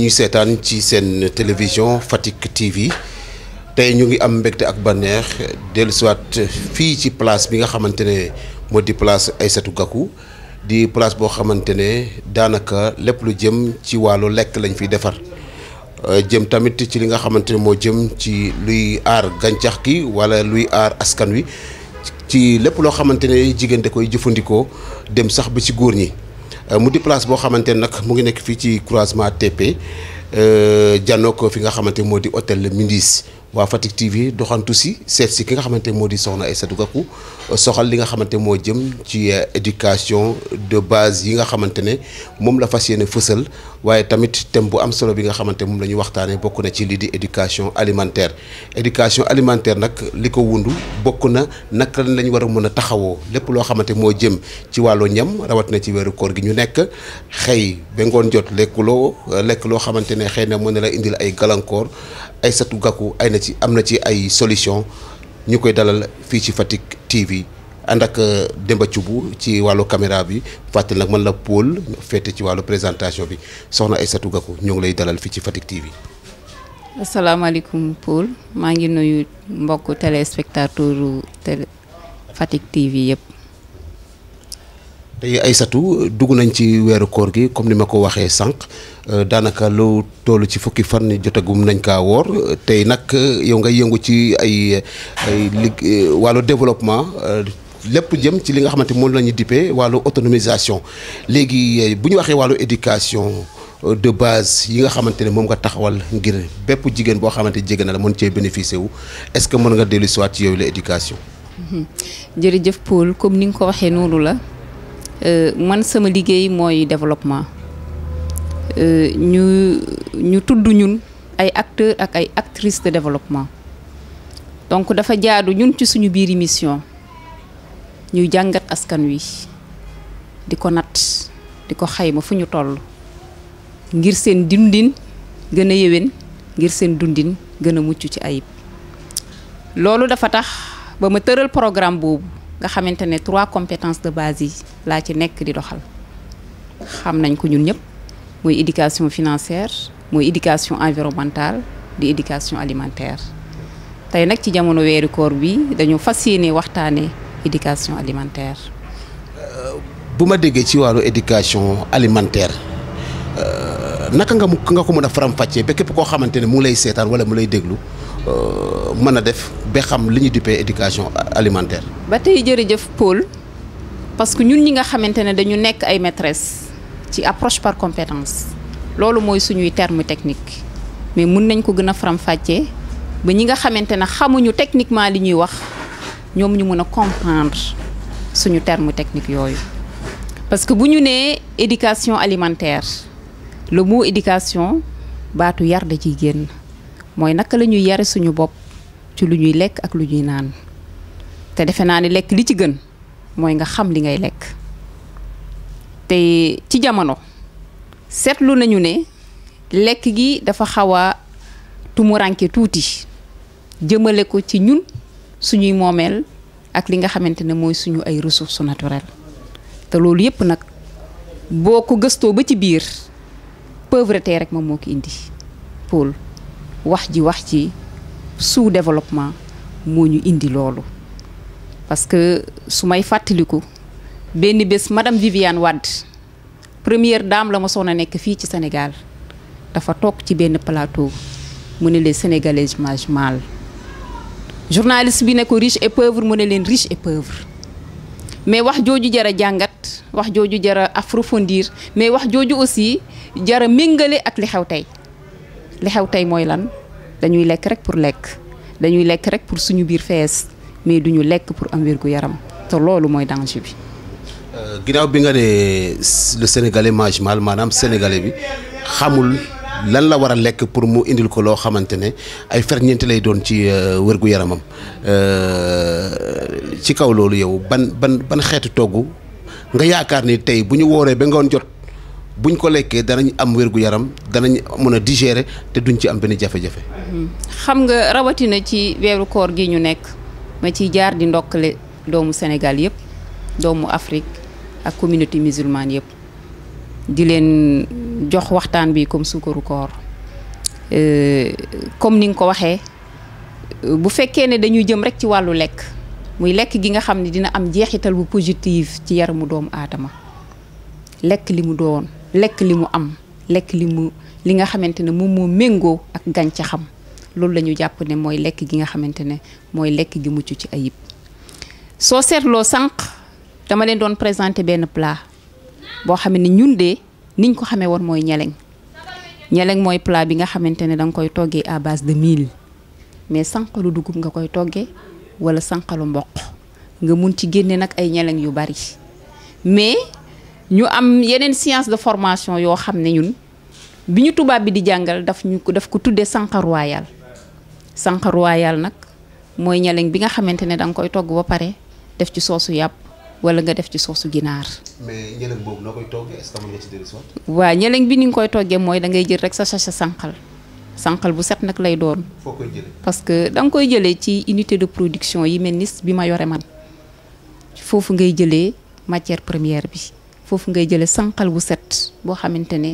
ñuy seetaan ci seen télévision Fatick TV tey ñu ngi am mbégte ak bànneex dellusiwaat fii ci place bi nga xamante ne moo di place Aïssatou Gakou di place boo xamante ne daanaka lépp lu jëm ci wàllu lekk lañ fiy defar jëm tamit ci li nga xamante ne moo jëm ci luy aar gàncax gi wala luy aar askan wi ci lépp loo xamante ne jigéen da koy jëfandikoo dem sax ba ci góor ñi. mu di place boo xamante ne nag mu ngi nekk fii ci croisement TP jànnoo ko fi nga xamante moo di hôtel Mindis waa Fatick TV doxantu si seet si ki nga xamante moo di soxna Aïssatou Gakou soxal li nga xamante moo jëm ci éducation de base yi nga xamante ne moom la fas yéene fësal waaye tamit thème bu am solo bi nga xamante moom la ñuy waxtaanee bokk na ci lii di éducation alimentaire éducation alimentaire nag li ko wundu bokk na naka lañ war a mën a taxawoo lépp loo xamante moo jëm ci wàllu ñam rawat na ci weeru koor gi ñu nekk xëy ba ngoon jot lekkuloo lekk loo xamante ne xëy na mën na la indil ay gàllankoor Aïssatou Gakou ay na ci am na ci ay solution ñu koy dalal fii ci Fatick TV ànd ak Demba Thioub ci wàllu caméra bi fàttali nag man la Paul féete ci wàllu présentation bi soxna Aïssatou Gakou ñoo ngi lay dalal fii ci Fatick TV. asalaamaaleykum Paul maa ngi nuyu mbokku téléspectateur télé Fatick TV yëpp. tey Aïssatou dugg nañ ci weeru koor gi comme ni ma ko waxee sànq daanaka lu toll ci fukki fan jotagum nañ kaa woor tey nag yow nga yëngu ci ay ay lig wàllu développement lépp jëm ci li nga xamante moom la ñu dippee wàllu autonomisation léegi bu ñu waxee wàllu éducation de base yi nga xamante ne moom nga taxawal ngir bépp jigéen boo xamante jege na la mën cee bénéficier wu est-ce que mën nga dellu si waat ci yooyu la éducation. jërëjëf Paul comme ni nga ko waxee noonu la. man sama liggéey mooy développement ñu ñu tudd ñun ay acteurs ak ay actrices de développement donc dafa jaadu ñun ci suñu biir mission ñuy jàngat askan wi di ko natt di ko xayma fu ñu toll ngir seen dundin gën a yéwén ngir seen dundin gën a mucc ci ayib loolu dafa tax ba ma tëral programme boobu nga xamante ne trois compétences de base yi laa ci nekk di doxal xam nañ ko ñun ñëpp mooy éducation financière mooy éducation environnementale di éducation alimentaire tey nag ci jamono weeru koor bi dañu fas yéene waxtaanee éducation alimentaire. bu ma déggee ci wàllu éducation alimentaire naka nga mu nga ko mën a faram-fàccee ba képp koo xamante ne mu lay seetaan wala mu lay déglu. mën a def ba xam li ñu duppee éducation alimentaire. ba tey jërëjëf Paul parce que ñun ñi nga xamante ne dañu nekk ay maîtresse ci approche par compétence loolu mooy suñuy terme technique mais mun nañ ko gën a faram-fàccee ba ñi nga xamante ne xamuñu techniquement li ñuy wax ñoom ñu mën a comprendre suñu terme technique yooyu. parce que bu ñu nee éducation alimentaire le mot éducation baatu yar da ciy génn. mooy naka la ñuy yare suñu bopp ci lu ñuy lekk ak lu ñuy naan te defe naa ni lekk li ci gën mooy nga xam li ngay lekk te ci jamono seetlu nañu ne lekk gi dafa xaw a tumuranke tuuti jëmale ko ci ñun suñuy moomeel ak li nga xamante ne mooy suñu ay ressources naturelles te loolu yépp nag boo ko gëstoo ba ci biir pauvreté rek moom moo ko indi Paul wax ji wax ci sous développement moo ñu indi loolu parce que su may fàttaliku benn bés madame Viviane Wade première dame la ma soon a nekk fii ci Sénégal dafa toog ci benn plateau mu ne les Sénégalais mangent mal journaliste bi ne ko riche et pauvre mu ne leen riche et pauvre mais wax jooju jara jàngat wax jooju jara approfondir mais wax jooju aussi jara méngale ak li xew tey li xew tey mooy lan dañuy lekk rek pour lekk dañuy lekk rek pour suñu biir fees mais duñu lekk pour am wérgu yaram te loolu mooy danger bi. ginnaaw bi nga ne le sénégalais mange mal maanaam sénégalais bi xamul lan la war a lekk pour mu indil ko loo xamante ne ay ferñeent lay doon ci wérgu yaramam ci kaw loolu yow ban ban ban xeetu togg nga yaakaar ni tey bu ñu wooree ba ngoon jot. buñ ko lekkee danañ am wérgu yaram danañ mën a digérer te duñ ci am benn jafe-jafe. xam nga rawatina ci weeru koor gi ñu nekk ma ciy jaar di ndokkale doomu Sénégal yëpp doomu Afrique ak communauté musulmane yëpp di leen jox waxtaan bi comme suukaru koor comme ni nga ko waxee bu fekkee ne dañuy jëm rek ci wàllu lekk muy lekk gi nga xam ne dina am jeexital bu positif ci yaramu doomu aadama lekk li mu doon lekk li mu am lekk li mu li nga xamante ne moom moo méngoo ak gàncaxam loolu la ñu jàpp ne mooy lekk gi nga xamante ne mooy lekk gi mucc ci ayib soo seetloo sànq dama leen doon présenté benn plat boo xam ne ñun de niñ ko xamee woon mooy ñeleng ñeleng mooy plat bi nga xamante ne da nga koy toggee à base de mil mais sànqalu dugub nga koy toggee wala sànqalu mboq nga mun ci génne nag ay ñeleng yu bari mais ñu am yeneen science de formation yoo xam ne ñun bi ñu tubaab bi di jàngal daf ñu ko daf ko tuddee sànq royal sànq royal nag mooy ñeleng bi nga xamante ne da nga koy togg ba pare def ci soosu yàpp wala nga def ci soosu ginaar. mais ñeleng boobu noo koy toggee est-ce que mën nga ci dellusiwaat. waa ñeleng bi ni nga koy toggee mooy da ngay jël rek sa sachet sànqal sànqal bu set nag lay doon. foo koy jëlee. parce que da nga koy jëlee ci unité de production yi mel ni bi ma yore man foofu ngay jëlee matière première bi foofu ngay jëlee sànqal bu set boo xamante ne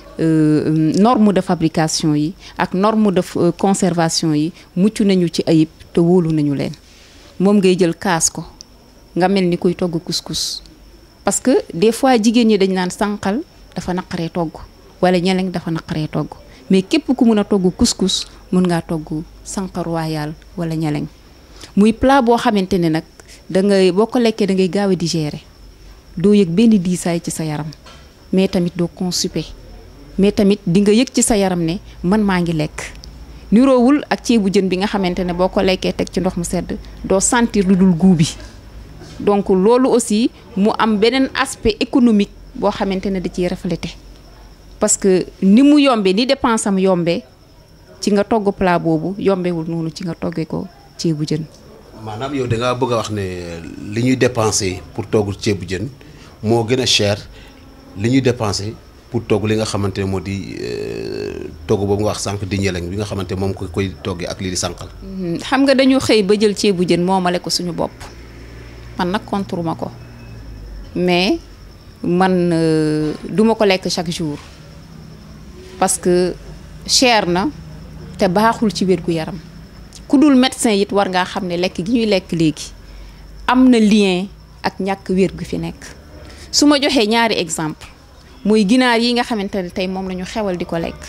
norme de fabrication yi ak norme de conservation yi mucc nañu ci ayib te wóolu nañu leen moom ngay jël kaas ko nga mel ni kuy togg couscous parce que des fois jigéen ñi dañ naan sànqal dafa naqaree togg wala ñeleng dafa naqaree togg mais képp ku mun a togg couscous mun ngaa togg sànq royal wala ñeleng muy plat boo xamante ne nag da ngay boo ko lekkee da ngay gaaw a digérer doo yëg benn diisaay ci sa yaram mais tamit doo constipé mais tamit di nga yëg ci sa yaram ne man maa ngi lekk niroowul ak ceebu jën bi nga xamante ne boo ko lekkee teg ci ndox mu sedd doo sentir lu dul guu bi donc loolu aussi mu am beneen aspect économique boo xamante ne da ciy reflété parce que ni mu yombee ni dépense am yombee ci nga togg plat boobu yombewul noonu ci nga toggee ko ceebu jën. maanaam yow da ngaa bëgg a wax ne li ñuy dépensé pour togg ceebu jën moo gën a cher li ñuy dépensé pour togg li nga xamante ne moo di togg boobu nga wax sànq di ñeleng bi nga xamante moom ko koy toggee ak lii di sànqal. xam nga dañu xëy ba jël ceebu jën moomale ko suñu bopp man nag contre ma ko mais man duma ko lekk chaque jour parce que cher na te baaxul ci wér gu yaram. ku dul médecin it war ngaa xam ne lekk gi ñuy lekk léegi am na lien ak ñàkk wér gu fi nekk su ma joxee ñaari exemple muy ginaar yi nga xamante ne tey moom la ñu xewal di ko lekk.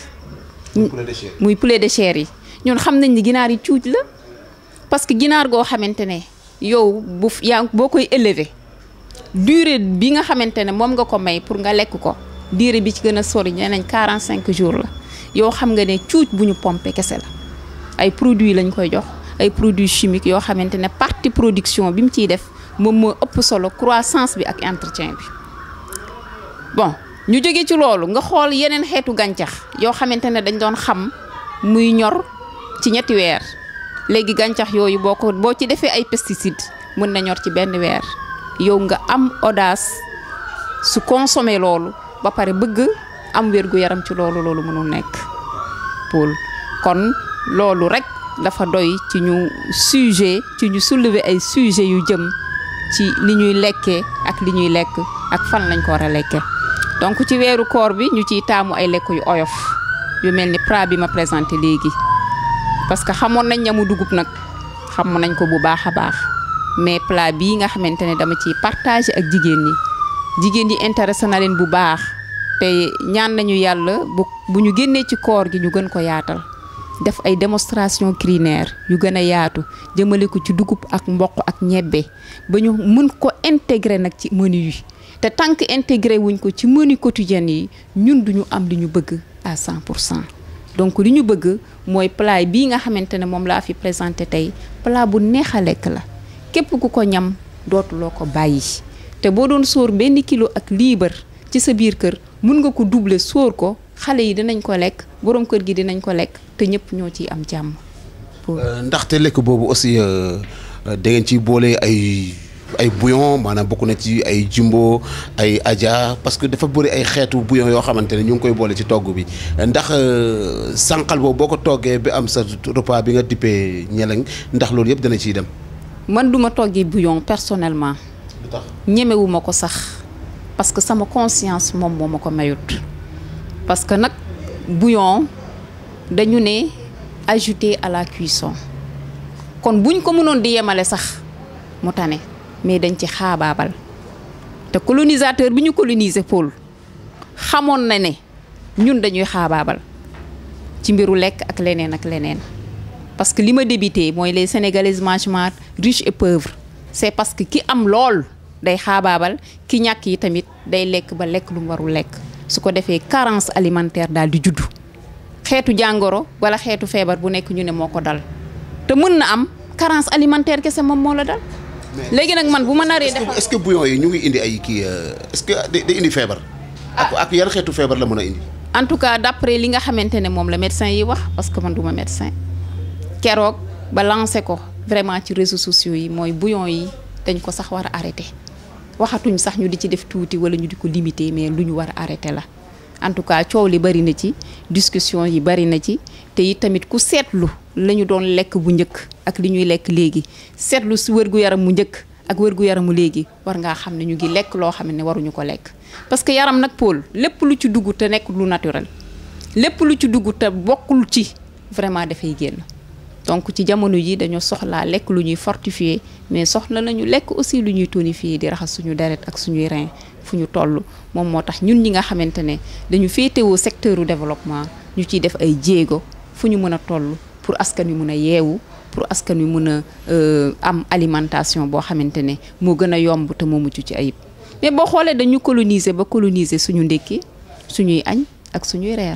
muy poulet de chair yi ñun xam nañ ni ginaar yi cuuj la parce que ginaar goo xamante ne yow bu yaa boo koy élever durée bi nga xamante ne moom nga ko may pour nga lekk ko durée bi ci gën a sori nee nañ 45 jours la yow xam nga ne cuuj bu ñu pompé kese la. ay produits lañ koy jox ay produits chimiques yoo xamante ne partie production bi mu ciy def moom moo ëpp solo croissance bi ak entretien bi bon ñu jóge ci loolu nga xool yeneen xeetu gàncax yoo xamante ne dañ doon xam muy ñor ci ñetti weer léegi gàncax yooyu boo ko boo ci defee ay pesticides mën na ñor ci benn weer yow nga am audace su consommer loolu ba pare bëgg am wér gu yaram ci loolu loolu mënul nekk Paul kon loolu rek dafa doy ci ñu sujet ci ñu soulever ay sujet yu jëm ci li ñuy lekkee ak li ñuy lekk ak fan lañ ko war a lekkee donc ci weeru koor bi ñu ciy taamu ay lekk yu oyof yu mel ni plat bi ma présenté léegi parce que xamoon nañ ñamu dugub nag xam nañ ko bu baax a baax mais plat bii nga xamante ne dama ciy partagé ak jigéen ñi jigéen ñi intéressé na leen bu baax te ñaan nañu yàlla bu bu ñu génnee ci koor gi ñu gën ko yaatal def ay démonstration culinaire yu gën a yaatu jëmale ko ci dugub ak mboq ak ñebbe ba ñu mën ko intégrer nag ci menu yi te tant que intégré wuñ ko ci menu quotidien yi ñun duñu am li ñu bëgg à 100 pour cent donc li ñu bëgg mooy plat bii nga xamante ne moom laa fi présenté tey plat bu neex a lekk la képp ku ko ñam dootuloo ko bàyyi te boo doon sóor benn kilo ak liibar ci sa biir kër mun nga ko doubler sóor ko xale yi dinañ ko lekk borom kër gi dinañ ko lekk te ñëpp ñoo ciy am jàmm. ndaxte lekk boobu aussi da ngeen ciy boole ay ay bouillon maanaam bokk na ci ay jumbo ay aja parce que dafa bëri ay xeetu bouillon yoo xamante ne ñu ngi koy boole ci togg bi ndax sànqal boobu boo ko toggee bi am sa repas bi nga dippee ñeleng ndax loolu yëpp dana ciy dem. man duma toggee bouillon personnellement. lu tax ñemewuma ko sax parce que sama conscience moom moo ma ko mayut parce que nag bouillon dañu ne ajouter à la cuisson kon buñ ko mënoon di yemale sax mu tane mais dañ ci xaabaabal te colonisateur bi ñu coloniser Paul xamoon na ne ñun dañuy xaabaabal ci mbiru lekk ak leneen ak leneen parce que li ma débuté mooy les sénégalaises mangent mal riches et pauvres c'est parce que ki am lool day xaabaabal ki ñàkk yi tamit day lekk ba lekk lu mu warul lekk su ko defee carence alimentaire daal di juddu xeetu jàngoro wala xeetu feebar bu nekk ñu ne moo ko dal te mën na am carence alimentaire kese moom moo la dal. léegi nag man bu ma naree defar est-ce que bouillon yi ñu ngi indi ay kii est-ce que day indi feebar. ak ak yan xeetu feebar la mën a indi. en tout cas d'après li nga xamante ne moom la médecin yi wax parce que man duma médecin keroog ba lancé ko vraiment ci réseaux sociaux yi mooy bouillon yi dañ ko sax war a arrêté waxatuñ sax ñu di ci def tuuti wala ñu di ko limiter mais lu ñu war a arrêté la en tout cas coow li bari na ci discussion yi bari na ci te it tamit ku seetlu la ñu doon lekk bu njëkk ak li ñuy lekk léegi seetlu si wér-gu-yaram mu njëkk ak wér-gu-yaramu léegi war ngaa xam ne ñu ngi lekk loo xam ne waruñu ko lekk parce que yaram nag Paul lépp lu ci dugg te nekk lu naturel lépp lu ci dugg te bokkul ci vraiment dafay génn donc ci jamono ji dañoo soxlaa lekk lu ñuy fortifier mais soxla nañu lekk aussi lu ñuy tonifier di raxas suñu deret ak suñuy rein fu ñu toll moom moo tax ñun ñi nga xamante ne dañu féetewoo secteur u développement ñu ciy def ay jéego fu ñu mën a toll pour askan wi mën a yeewu pour askan wi mën a am alimentation boo xamante ne moo gën a yomb te moo mucc ci ayib mais boo xoolee dañu coloniser ba coloniser suñu ndékki suñuy añ ak suñuy reer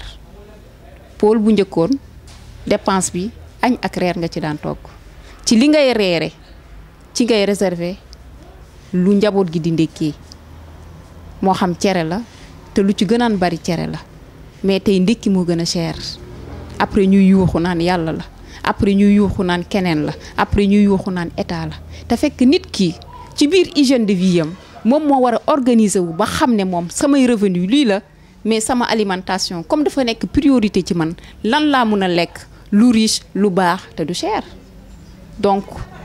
Paul bu njëkkoon dépense bi añ ak reer nga ci daan togg ci li ngay reere ci ngay réserver lu njaboot gi di ndékkee moo xam cere la te lu ci gënaan bari cere la mais tey ndékki moo gën a cher après ñuy yuuxu naan yàlla la après ñuy yuuxu naan keneen la après ñuy yuuxu naan état la te fekk nit ki ci biir hygiène de vie am moom moo war a organiser wu ba xam ne moom samay revenu lii la mais sama alimentation comme dafa nekk priorité ci man lan laa mun a lekk lu riche lu baax te du cher donc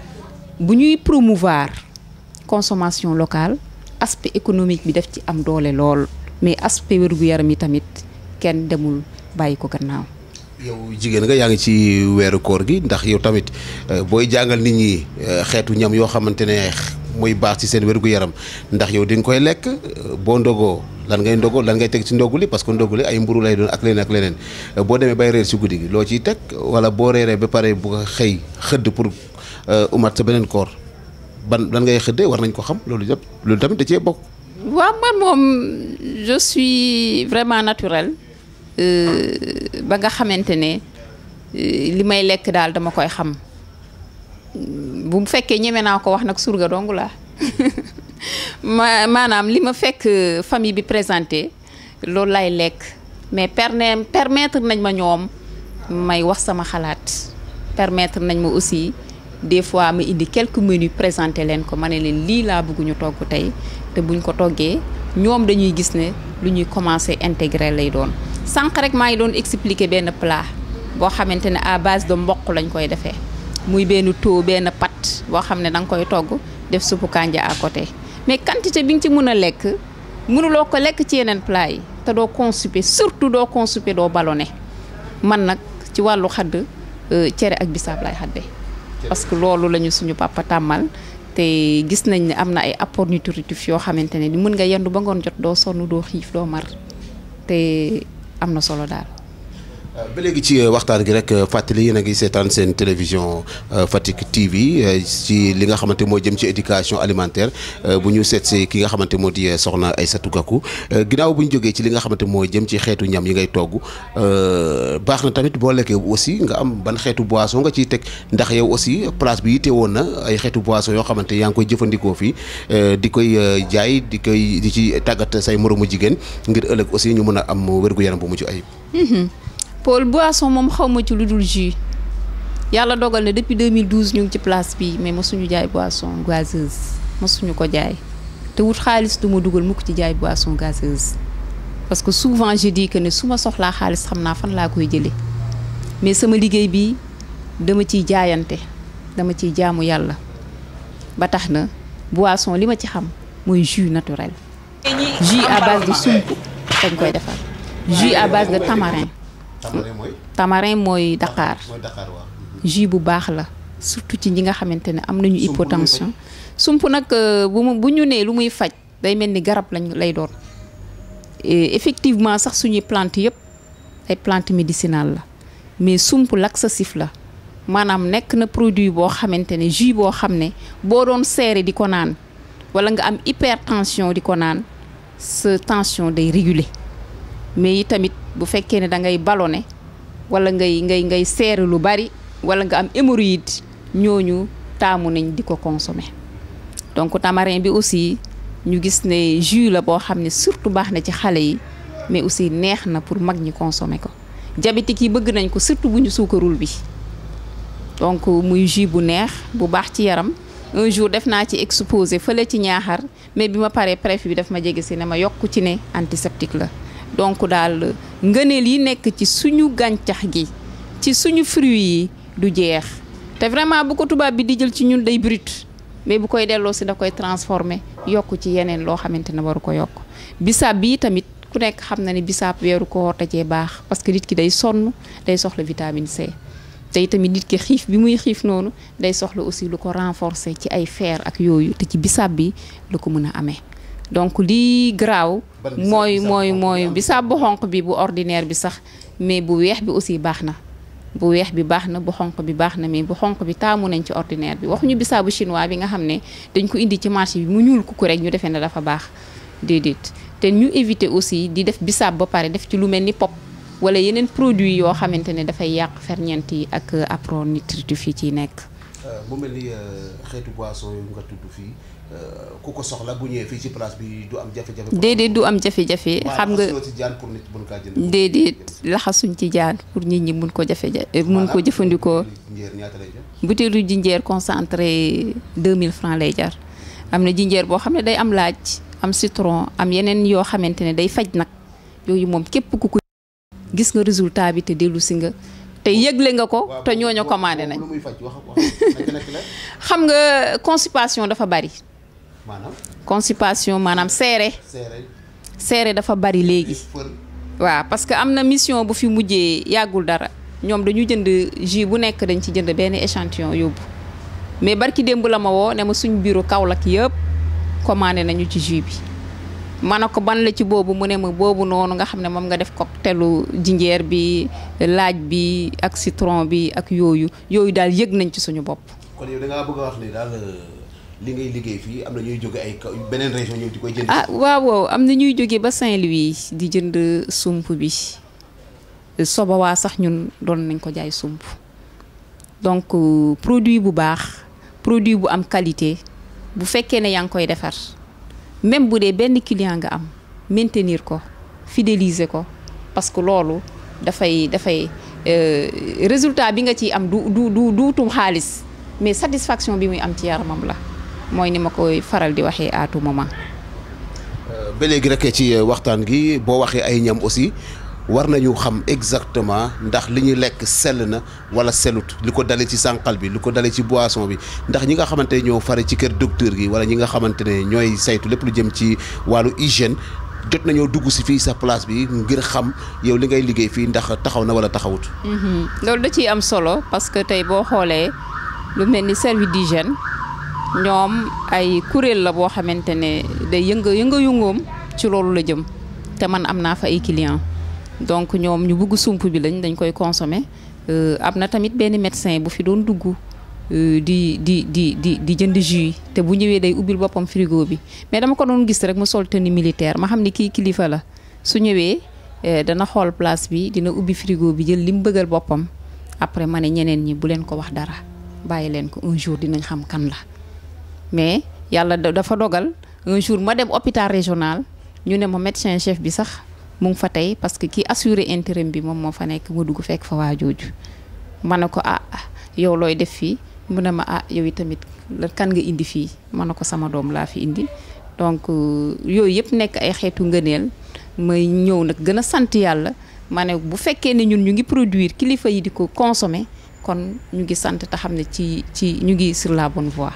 bu ñuy promouvoir consommation locale aspect économique bi daf ci am doole lool mais aspect wér-gu-yaram yi tamit kenn demul bàyyi ko gannaaw. yow jigéen nga yaa ngi ci weeru koor gi ndax yow tamit booy jàngal nit ñi xeetu ñam yoo xamante ne mooy baax ci seen wér-gu-yaram ndax yow di nga koy lekk boo ndogoo lan ngay ndogoo lan ngay teg ci ndogu li parce que ndogu li ay mburu lay doon ak leneen ak leneen boo demee bay reer ci guddi gi loo ciy teg wala boo reeree ba pare bu ko xëy xëdd pour umat sa beneen koor ban lan ngay xëddee war nañ ko xam loolu yëpp loolu tamit da cee bokk. waaw man moom je suis vraiment naturel ba nga xamante ne li may lekk daal dama koy xam bu fekkee ñeme naa ko wax nag surga dong laa ma maanaam li ma fekk famille bi présenté loolu lay lekk mais perne permettre nañ ma ñoom may wax sama xalaat permettre nañ ma aussi des fois ma indi quelques menus présenté leen ko ma ne leen lii laa bëgg ñu togg tey te buñ ko toggee ñoom dañuy gis ne lu ñuy commencer intégrer lay doon sànq rek maa ngi doon expliquer benn plat boo xamante ne à base de mboq lañ koy defee muy benn taux benn pat boo xam ne da nga koy togg def suppu kànja à côté mais quantité bi nga ci mën a lekk mënuloo ko lekk ci yeneen plat yi te doo constipé surtout doo constipé doo ballonné man nag ci wàllu xadd cere ak bisaab lay xadde parce que loolu lañu suñu papa tàmmal te gis nañ ne am na ay apport nutritif yoo xamante ne ni mën nga yendu ba ngoon jot doo sonn doo xiif doo mar te am na solo daal ba léegi ci waxtaan gi rek fàttali yéen a ngi seetaan seen télévision Fatick TV ci li nga xamante moo jëm ci éducation alimentaire bu ñu seet si ki nga xamante moo di soxna Aïssatou Gakou ginnaaw bu ñu jógee ci li nga xamante moo jëm ci xeetu ñam yi ngay togg baax na tamit boo lekkee aussi nga am ban xeetu boisson nga ciy teg ndax yow aussi place bi yitte woon na ay xeetu boisson yoo xamante yaa ngi koy jëfandikoo fii di koy jaay di koy di ci tàggat say moromu jigéen ngir ëllëg aussi ñu mën a am wér-gu-yaram bu mucc ayib. Paul boisson moom xaw ma ci lu dul jus yàlla dogal na depuis 2012 ñu ngi ci place bi mais mosuñu jaay boisson gazeuse mosuñu ko jaay te wut xaalis du ma dugal mukk ci jaay boisson gazeuse parce que souvent je dis que ne su ma soxlaa xaalis xam naa fan laa koy jëlee mais sama liggéey bi dama ciy jaayante dama ciy jaamu yàlla ba tax na boisson li ma ci xam mooy jus naturel. ñi jus à base de sump dañ koy defar jus à base de tamarin tamarin mooy. tamarin mooy Dakar mooy Dakar waaw. jus bu baax la surtout ci ñi nga xamante ne am nañu Sump lu muy hypotension sump nag euh, bu mu bu ñu nee lu muy faj day mel ni garab lañ lay doon Et effectivement sax suñuy plante yëpp ay plante médicinale la mais sump laxatif la maanaam nekk na produit boo xamante ne jus boo xam ne boo doon seere di ko naan wala nga am hypertension di ko naan sa tension day réguler mais yi tamit bu fekkee ne da ngay ballonné wala ngay ngay ngay seere lu bari wala nga am hémorroïde ñooñu taamu nañ di ko consommer donc tamarin bi aussi ñu gis ne jus la boo xam ne surtout baax na ci xale yi mais aussi neex na pour mag ñi consommer ko diabétique yi bëgg nañ ko surtout bu ñu suukarul bi donc muy jus bu neex bu baax ci yaram un jour def naa ci exposé fële ci ñaaxar mais bi ma paree préfet bi daf ma jege si ne ma yokk ci ne antiseptique la donc daal ngëneel yi nekk ci suñu gàncax gi ci suñu fruits yi du jeex te vraiment bu ko tubaab bi di jël ci ñun day brut mais bu koy delloo si da koy transformé yokk ci yeneen loo xamante ne waru ko yokk bisaab bii tamit ku nekk xam na ne bisaab weeru koor da cee baax parce que nit ki day sonn day soxla vitamine C tey tamit nit ki xiif bi muy xiif noonu day soxla aussi lu ko renforcer ci ay fer ak yooyu te ci bisaab bi lu ko mën a amee donc lii garaaw Ban bisaab? mooy Bisaab mooy xonq bi mooy am? bisaab bu xonq bi bu ordinaire bi sax mais bu weex bi aussi baax na bu weex bi baax na bu xonq bi baax na mais bu xonq bi taamu nañ ci ordinaire bi waxuñu bisaabu chinois bi nga xam ne dañ ko indi ci marché bi mu ñuul kuku rek ñu defee ne dafa baax déedéet te ñu éviter aussi di def bisaab ba pare def ci lu mel ni pop wala yeneen produit yoo xamante ne dafay yàq ferñeent yi ak apronutриtif yi ciy nekk mu mel ni xeetu boisson yu nga tudd fii ku ko soxla bu ñëwee fii ci place bi du am jafe-jafe. déedéet du am jafe-jafe xam nga ci jaan pour nit mën kaa jënd. déedéet laxasuñ ci jaan pour nit ñi mun ko jafe mun ko jëfandikoo njéer ñaata lay jar. butéelu jinjeer concentré 2000 francs lay jar am na jinjeer boo xam ne day am laaj am citron am yeneen yoo xamante ne day faj nag yooyu moom képp ku ko gis nga résultat bi te dellu si nga te yëgle nga ko te ñooñu commandé nañ lu muy faj wax wax nekk nekk la xam nga constipation dafa bari maanaam constipation maanaam seere seere seere dafa bari léegi fër waaw parce que am na mission bu fi mujjee yàggul dara ñoom dañu jënd jus bu nekk dañ ci jënd benn échantillon yóbbu mais barki démb la ma woo ne ma suñ bureau Kaolack yëpp commandé nañu ci jus bi ma ne ko ban la ci boobu mu ne ma boobu noonu nga xam ne moom nga def cocktaelu jinjeer bi laaj bi ak citron bi ak yooyu yooyu daal yëg nañ ci suñu bopp kon yow da ngaa bëgg a wax ne daal li ngay liggéey fii am na ñuy jóge ay kaw beneen région ñëw di koy jënd. ah waaw waaw am na ñuy jóge ba Saint-Louis di jënd sump bi soba waa sax ñun doon nañ ko jaay sump donc euh, produit bu baax produit bu am qualité bu fekkee ne yaa ngi koy defar même bu dee benn client nga am maintenir ko fidéliser ko parce que loolu dafay dafay euh, résultat bi nga ciy am du du du duutum xaalis mais satisfaction bi muy am ci yaramam la mooy ni ma koy faral di waxee à tout moment. ba léegi rek ci waxtaan gi boo waxee ay ñam aussi war nañu xam exactement ndax li ñuy lekk sell na wala sellut li ko dalee ci sànqal bi li ko dalee ci boisson bi ndax ñi nga xamante ne ñoo fare ci kër docteur gi wala ñi nga xamante ne ñooy saytu lépp lu jëm ci wàllu hygiène jot nañoo dugg si fii sa place bi ngir xam yow li ngay liggéey fii ndax taxaw na wala taxawut. loolu da ciy am solo parce que tey boo xoolee lu mel ni service d'hygiène ñoom ay kuréel la boo xamante ne day yënga yënga yëngoom ci loolu la jëm te man am naa fa ay clients donc ñoom ñu bugg sump bi lañ dañ koy consommer am na tamit benn médecin bu fi doon dugg di di di di di jënd jus te bu ñëwee day ubbil boppam frigo bi mais dama ko doon gis rek mu sol tenue militaire ma xam ni kii kilifa la su ñëwee dana xool place bi dina ubbi frigo bi jël li mu bëggal boppam après ma ne ñeneen ñi bu leen ko wax dara bàyyi leen ko un jour dinañ xam kan la mais yàlla dafa dogal un jour ma dem hôpital régional ñu ne ma médecin chef bi sax mu ngi fa tey parce que ki assuré intérim bi moom moo fa nekk ma dugg fekk fa waa jooju ma ne ko ah yow looy def fii mu ne ma ah yow tamit la kan nga indi fii ma ne ko sama doom laa fi indi donc yooyu yëpp nekk ay xeetu ngëneel may ñëw nag gën a sant yàlla ma ne bu fekkee ne ñun ñu ngi produire kilifa yi di ko consommer kon ñu ngi sant te xam ne ci ci ñu ngi sur la bonne voie.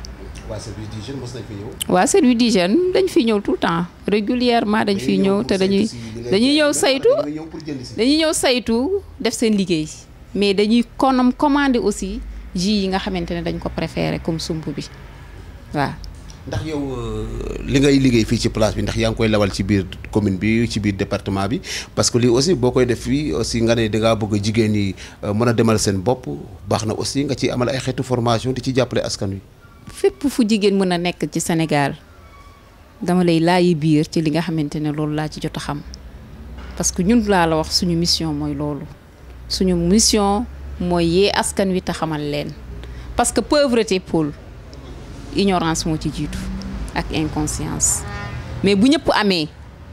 waa service d'hygiène mos nañ fi ñëw. waa service d'hygiène dañ fi ñëw tout le temps régulièrement dañ fiy ñëw te dañuy dañuy ñëw saytu dañuy ñëw saytu def seen liggéey mais dañuy konam commander aussi jus yi nga xamante ne dañ ko préféré comme sump bi waaw. ndax yow li ngay liggéey fii ci place bi ndax yaa ngi koy lawal ci biir commune bi ci biir département bi parce que lii aussi boo koy def fii aussi nga ne dangaa bëgg jigéen ñi mën a demal seen bopp baax na aussi nga ci amal ay xeetu formation di ci jàppale askan wi. fépp fu jigéen mën a nekk ci Sénégal dama lay laayi biir ci li nga xamante ne loolu laa ci jot a xam parce que ñun laa la wax suñu mission mooy loolu suñu mission mooy yee askan wi te xamal leen parce que pauvreté Paul ignorance moo ci jiitu ak inconscience mais bu ñëpp amee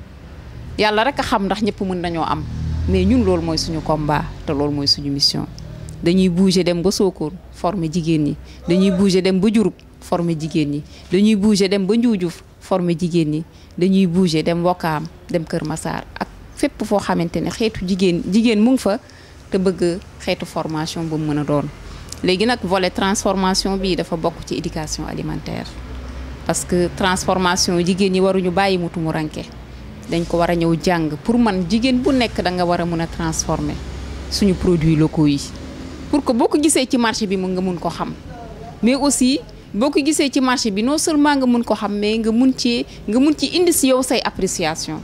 yàlla rek a xam ndax ñëpp mën nañoo am mais ñun loolu mooy suñu combat te loolu mooy suñu mission dañuy bouger dem ba Sokone former jigéen ñi dañuy bouger dem ba Diouroup former jigéen ñi dañuy bouger dem ba Ndioudiouf former jigéen ñi dañuy bouger dem Wakaam dem Kër Massar ak fépp foo xamante ne xeetu jigéen jigéen mu ngi fa te bëgg xeetu formation bu mu mën a doon léegi nag volet transformation bi dafa bokk ci éducation alimentaire parce que transformation jigéen ñi waruñu bàyyi mu tumuranke dañ ko war a ñëw jàng pour man jigéen bu nekk da nga war a mën a transformer suñu produits locaux yi pour que boo ko gisee ci marché bi mu nga mun ko xam mais aussi boo ko gisee ci marché bi non seulement nga mun ko xam mais nga mun ci nga mun ci indi si yow say appréciation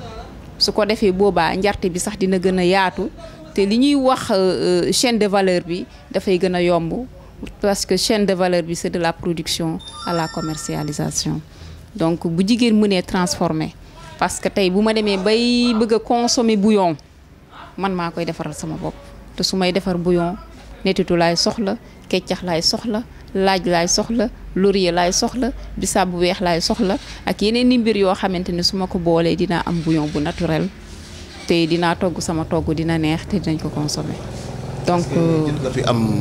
su ko defee boobaa njarte bi sax dina gën a yaatu te li ñuy wax chaîne de valeur bi dafay gën a yomb parce que chaîne de valeur bi c'est de la production à la commercialisation donc bu jigéen mënee transformer parce que tey bu ma demee bay bëgg a consommer bouillon man maa koy defaral sama bopp te su may defar bouillon netitu laay soxla keccax laay soxla laaj laay soxla laurier laay soxla bisaab bu weex laay soxla ak yeneen i mbir yoo xamante ne su ma ko boolee dinaa am bouillon bu naturel te dinaa togg sama togg dina neex te dinañ ko consommer donc nga fi am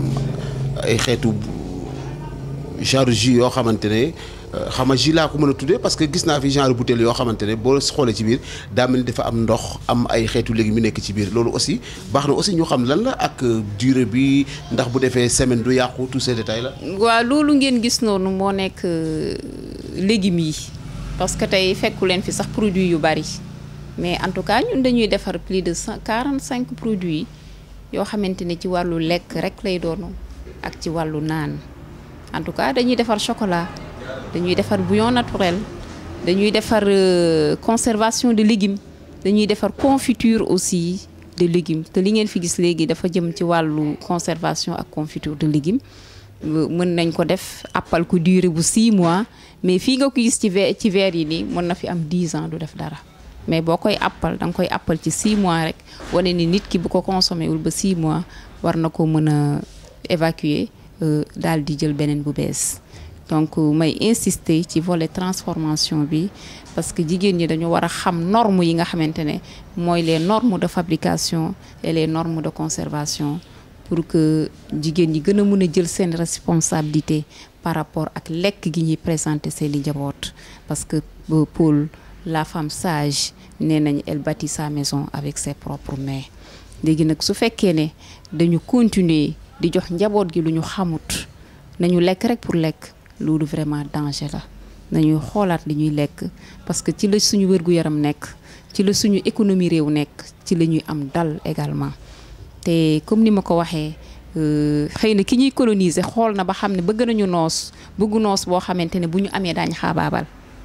ay xeetu genre jus yoo xamante ne xam nga jus laa ko mën a tuddee parce que gis naa fi genre bouteille yoo xamante ne boo xoolee ci biir daa mel ni dafa am ndox am ay xeetu légumes yu nekk ci biir loolu aussi baax na aussi ñu xam lan la ak durée bi ndax bu defee semaine du yàqu tous ces détails la. waaw loolu ngeen gis noonu moo nekk légumes yi parce que tey fekku leen fi sax produit yu bari mais en tout cas ñun dañuy defar plus de cent quarante cinq produits yoo xamante ne ci wàllu lekk rek lay doon ak ci wàllu naan en tout cas dañuy defar chocolat. dañuy defar bouillon naturel dañuy defar conservation de légumes dañuy defar confiture aussi de légumes te li ngeen fi gis léegi dafa jëm ci wàllu conservation ak confiture de légumes mën nañ ko def appal ko durée bu 6 mois mais fii nga ko gis ci verre ci verre yi nii mën na fi am 10 ans du def dara mais boo koy appal da nga koy appal ci 6 mois rek wane ni nit ki bu ko consommé wul ba 6 mois war na ko mën a évacuer daal di jël beneen bu bees donc may insister ci volet transformation bi parce que jigéen ñi dañu war a xam normes yi nga xamante ne mooy les normes de fabrication et les normes de conservation pour que jigéen ñi gën a mën a jël seen responsabilité par rapport ak lekk gi ñuy présenter seen i njaboot parce que Paul la femme sage nee nañ elle bâtit sa maison avec ses propres mains léegi nag su fekkee ne dañu continuer di jox njaboot gi lu ñu xamut nañu lekk rek pour lekk loolu vraiment danger la nañuy xoolaat li ñuy lekk parce que ci la suñu wér-gu-yaram nekk ci la suñu économie réew nekk ci la ñuy am dal également te comme ni ma ko waxee xëy na ki ñuy coloniser xool na ba xam ne bëgg nañu noos bëggu noos boo xamante ne bu ñu amee daañ xaabaabal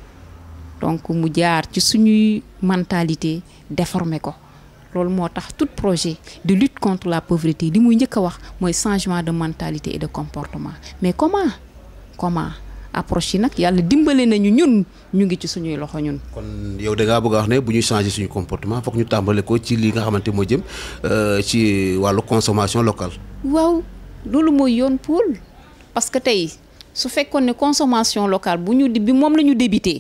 donc mu jaar ci suñuy mentalité déformé ko loolu moo tax tout projet de lutte contre la pauvreté li muy njëkk a wax mooy changement de mentalité et de comportement mais comment comment approche yi nag yàlla dimbale nañu ñun ñu ngi ci suñuy loxo ñun. kon yow da ngaa bëgg a wax ne bu ñuy changer suñu comportement foog ñu tàmbale ko ci li nga xamante moo jëm ci wàllu consommation locale. waaw loolu mooy yoon pool parce que tey su fekkoon ne consommation locale bu ñu di bi moom la ñu débuté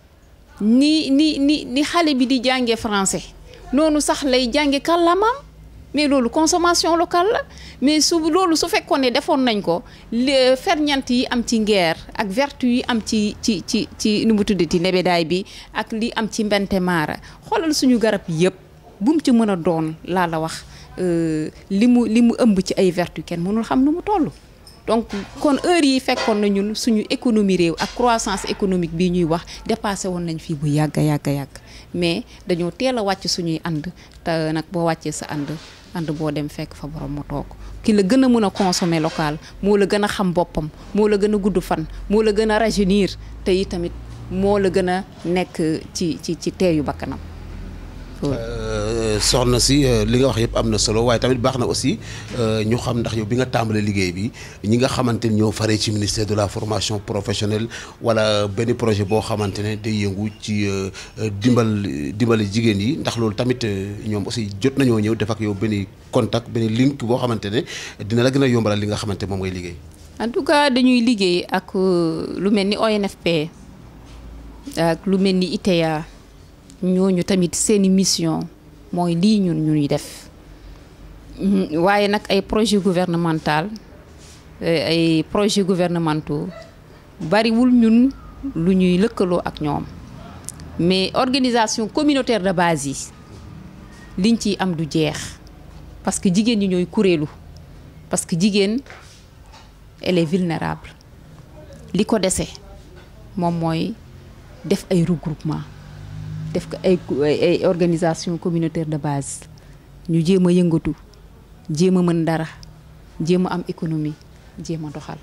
ni ni ni ni xale bi di jàngee français noonu sax lay jànge kàllaamaam mais loolu consommation locale la mais su loolu su fekkoon ne defoon nañ ko ferñant yi am ci ngeer ak vertu yi am ci ci ci ci nu mu tuddati nebedaay bi ak li am ci mbente maara xoolal suñu garab yëpp bu mu ci mën a doon laa la wax li mu li mu ëmb ci ay vertu kenn mënul xam nu mu toll donc kon heure yi fekkoon na ñun suñu économie réew ak croissance économique bii ñuy wax dépassé woon nañ fii bu yàgg a yàgg a yàgg mais dañoo teel a wàcc suñuy ànd te nag boo wàccee sa ànd ànd boo dem fekk fa borom mu toog ki la gën a mën a consommer local moo la gën a xam boppam moo la gën a gudd fan moo la gën a rajeunir te yi tamit moo la gën a nekk ci ci ci teeyu bakkanam soxna si li nga wax yëpp am na solo waaye tamit baax na aussi ñu xam ndax yow bi nga tàmbalee liggéey bi ñi nga xamante ni ñoo faree ci ministère de la formation professionnelle wala benn projet boo xamante ne day yëngu ci dimbal dimbali jigéen yi ndax loolu tamit ñoom aussi jot nañoo ñëw def ak yow benn contact benn link boo xamante ne dina la gën a yombalal li nga xamante moom ngay liggéey. en tout cas dañuy liggéey ak lu mel ni ONFP ak lu mel ni ITEA. ñooñu tamit seeni mission mooy lii ñun ñuy def waaye nag ay projet gouvernemental ay projet gouvernementaux bariwul ñun lu ñuy lëkkaloo ak ñoom mais organisation communautaire de base yi liñ ciy am du jeex parce que jigéen ñi ñooy kuréelu parce que jigéen elle est vulnérable li ko dese moom mooy def ay regroupement def ko ay ay organisation communautaire de base ñu jéem a yëngatu jéem a mën dara jéem a am économie jéem a doxal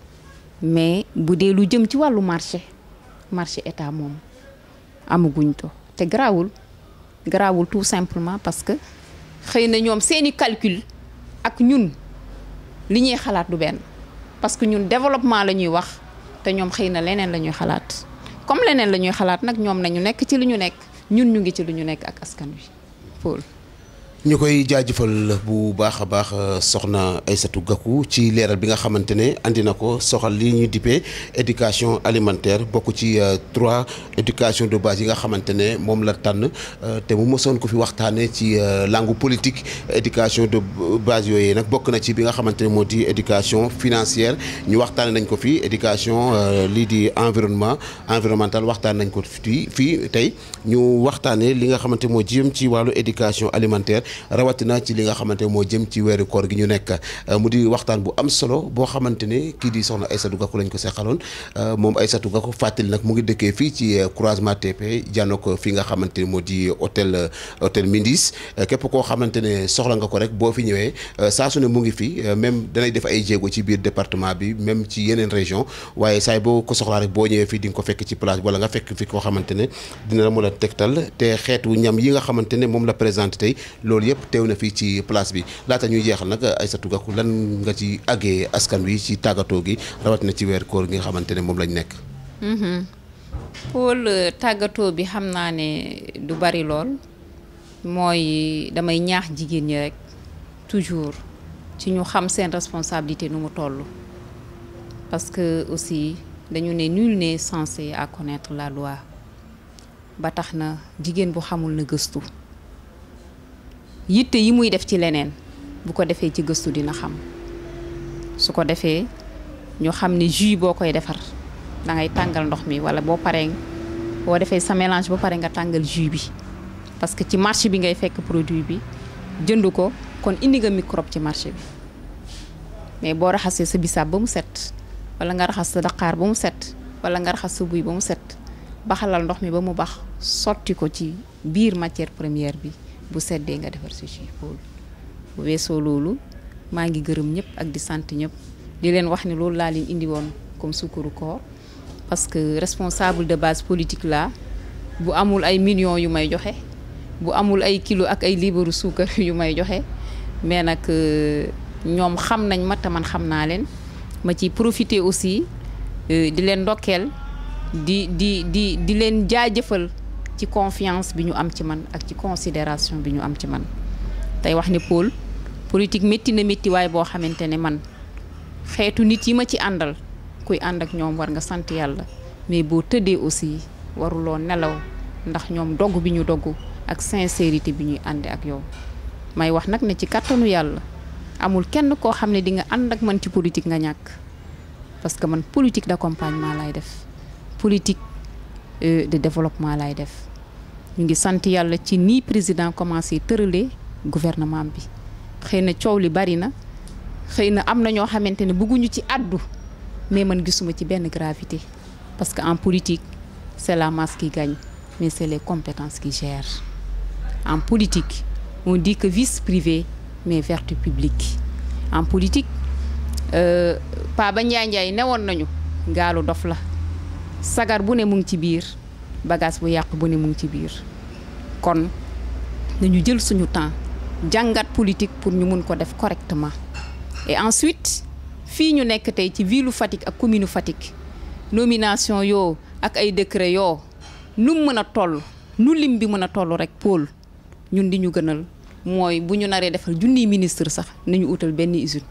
mais bu dee lu jëm ci wàllu marché marché état moom amaguñ to te garaawul garaawul tout simplement parce que xëy na ñoom seeni calcul ak ñun li ñuy xalaat du benn parce que ñun développement la ñuy wax te ñoom xëy na leneen la ñuy xalaat comme leneen la ñuy xalaat nag ñoom nañu nekk ci li ñu nekk ñun ñu ngi ci lu ñu nekk ak askan wi Paul. ñu koy jaajëfal bu baax a baax soxna Aïssatou Gakou ci leeral bi nga xamante ne andi na ko soxal li ñuy dippee éducation alimentaire bokk ci trois éducation de base yi nga xamante ne moom la tànn te mu mosoon ko fi waxtaanee ci langue politique éducation de base yooyu nag bokk na ci bi nga xamante ne moo di éducation financière ñu waxtaanee nañ ko fi éducation lii di environnement environnemental waxtaan nañ ko fii fii tey ñu waxtaanee li nga xamante moo jëm ci wàllu éducation alimentaire. rawatina ci li nga xamante moo jëm ci weeru koor gi ñu nekk mu di waxtaan bu am solo boo xamante ne kii di soxna Aïssatou Gakou lañ ko seqaloon moom Aïssatou Gakou fàttali nag mu ngi dëkkee fii ci croisement TP jànno ko fi nga xamante ne moo di hôtel hôtel Mindis képp koo xamante ne soxla nga ko rek boo fi ñëwee saa su ne mu ngi fi même danay def ay jéego ci biir département bi même ci yeneen région waaye saay boo ko soxlaa rek boo ñëwee fii di nga ko fekk ci place wala nga fekk fi koo xamante ne dina la mën a tegtal te xeetu ñam yi nga xamante ne moom la présenté tey loolu yëpp teew na fii ci place bi laata ñuy jeexal nag Aïssatou Gakou lan nga ci àggee askan wi ci tàggatoo gi rawatina ci weer koor gi nga xamante ne moom lañ nekk. Paul tàggatoo bi xam naa ne du bari lool mooy damay ñaax jigéen ñi rek toujours ci ñu xam seen responsabilité nu mu toll parce que aussi dañu ne nul n'est censé à connaître la loi ba tax na jigéen bu xamul na gëstu. yitte yi muy def ci leneen bu ko defee ci gëstu dina xam su ko defee ñu xam ne jus boo koy defar da ngay tàngal ndox mi wala boo paree boo defee sa mélange ba pare nga tàngal jus bi parce que ci marché bi ngay fekk produit bi jënd ko kon indi nga microbe ci marché bi mais boo raxasee sa bisaab ba mu set wala nga raxas sa daqaar ba mu set wala nga raxas sa buy ba mu set baxalal ndox mi ba mu bax sotti ko ci biir matière première bi bu seddee nga defar si jus Paul bu weesoo loolu maa ngi gërëm ñëpp ak di sant ñëpp di leen wax ni loolu laa leen indi woon comme sukkaru koor parce que responsable de base politique la bu amul ay millions yu may joxe bu amul ay kilo ak ay liibaru suukar yu may joxe mais nag ñoom xam nañ ma te man xam naa leen ma ci profiter aussi di leen ndokkeel di di di di leen jaajëfal ci confiance bi ñu am ci man ak ci considération bi ñu am ci man tey wax ne Paul politique métti na métti waaye boo xamante ne man xeetu nit yi ma ci àndal kuy ànd ak ñoom war nga sant yàlla mais boo tëddee aussi waruloo nelaw ndax ñoom dogg bi ñu dogg ak sincérité bi ñuy ànde ak yow may wax nag ne ci kàttanu yàlla amul kenn koo xam ne di nga ànd ak man ci politique nga ñàkk parce que man politique d'accompagnement lay def politique de développement lay def ñu ngi sant yàlla ci nii président commencé tëralee gouvernement bi xëy na coow li bari na xëy na am na ñoo xamante ne bëgguñu ci àddu mais man gisuma ci benn gravité parce que en politique c'est la masse qui gagne mais c'est les compétences qui gèrent en politique on dit que vice privé mais vertu publique en politique Pa ba Njaay Njaay newoon nañu gaalu dof la sagar bu ne mu ngi ci biir bagage bu yàqu bu ne mu ngi ci biir kon nañu jël suñu temps jàngat politique pour ñu mun ko def correctement et ensuite fii ñu nekk tey ci ville Fatick ak commune Fatick nomination yoo ak ay décret yoo nu mu mën a toll nu lim bi mën a toll rek pôle ñun di ñu gënal mooy bu ñu naree defal junniy ministre sax nañu utal benn usine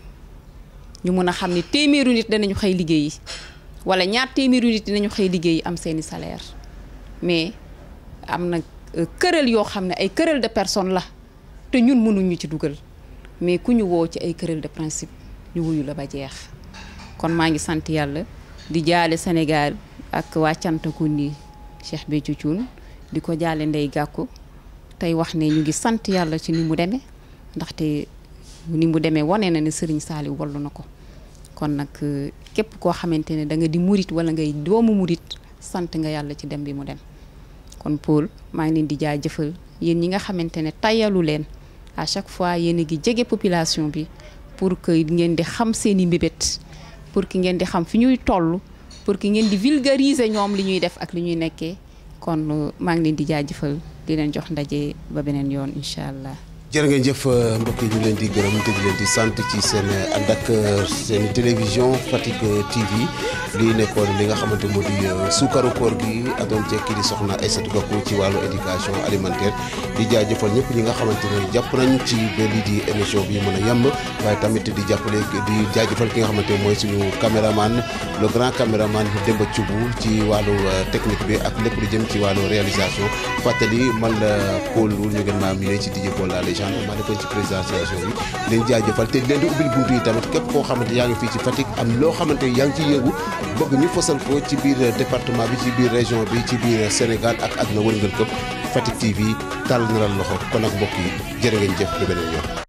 ñu mën a xam ne téeméeru nit danañu xëy liggéeyi wala ñaar téeméeru nit dinañu xëy liggéeyi am seeni salaire mais am na këral yoo xam ne ay këral de personne la te ñun mënuñu ci dugal mais ku ñu woo ci ay këral de principe ñu wuyu la ba jeex kon maa ngi sant yàlla di jaale Sénégal ak waa Cantakunda Cheikh Béthio Thioune di ko jaale Ndeye Gakou tey wax ne ñu ngi sant yàlla ci ni mu demee ndaxte ni mu demee wane na ne Serigne Saliou wallu na ko kon nag képp koo xamante ne da nga di murit wala ngay doomu murit sant nga yàlla ci dem bi mu dem kon Paul maa ngi leen di jaajëfal yéen ñi nga xamante ne tayalu leen à chaque fois yéen a ngi jege population bi pour que ngeen di xam seen i mbébét pour que ngeen di xam fi ñuy toll pour que ngeen di vulgariser ñoom li ñuy def ak li ñuy nekkee kon maa ngi leen di jaajëfal di leen jox ndaje ba beneen yoon incha allah. jërë ngeen jëf mbokk yi ñu leen di gërëm te di leen di sant ci seen ànd ak seen télévision Fatick TV lii nekkoon li nga xamante moo di suukaru koor gi adoon cekki di soxna Aïssatou Gakou ci wàllu éducation alimentaire di jaajëfal ñëpp ñi nga xamante ne jàpp nañ ci ba lii di émission bi mën a yemb waaye tamit di jàppale di jaajëfal ki nga xamante mooy suñu caméraman le grand caméraman Demba Thioubou ci wàllu technique bi ak lépp lu jëm ci wàllu réalisation fàttali man la Paul ñu ngeen maa miine ci DJ Paul la légende maa nekkoon ci présentation bi leen jaajëfal te leen di ubbil buntu yi tamit képp koo xamante yaa ngi fii ci Fatick am loo xamante yaa ngi ciy yëngu bëgg ñu fësal ko ci biir département bi ci biir région bi ci biir Sénégal ak àdduna wërngal këpp Fatick TV tàll na la loxo kon ak mbokk yi jërë ngeen jëf ba beneen yoon